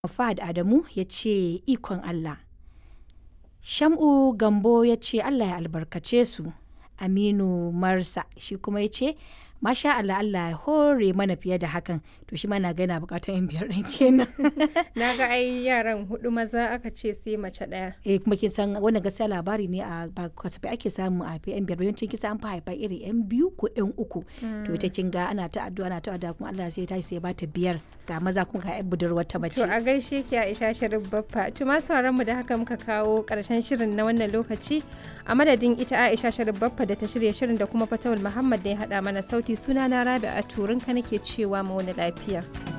Fahad Adamu ya ce ikon Allah. Sham'u Gambo ya ce Allah ya albarkace su. Aminu Marsa shi kuma ya ce Masha Allah Allah ya hore mana fiye da hakan to shi mana ga yana bukatar yan biyar ɗin kenan. Na ga ai yaran hudu maza aka ce sai mace ɗaya. eh kuma kin san wannan gaskiya labari ne a ba kasafai ake samu a yan biyar yawancin kisa an fi haifa iri yan biyu ko yan uku to ita kin ga ana ta addu'a ana ta addu'a kuma Allah sai ta sai ya bata biyar ga maza kuma ga yan budurwar ta mace To a gaishe ki Aisha Sharif Baffa. To ma sauran mu da haka muka kawo karshen shirin na wannan lokaci a madadin ita Aisha Sharif Baffa da ta shirya shirin da kuma Fatawul Muhammad da ya hada mana sauti sunana Rabi'a Turinka nake cewa mu wani lafiya.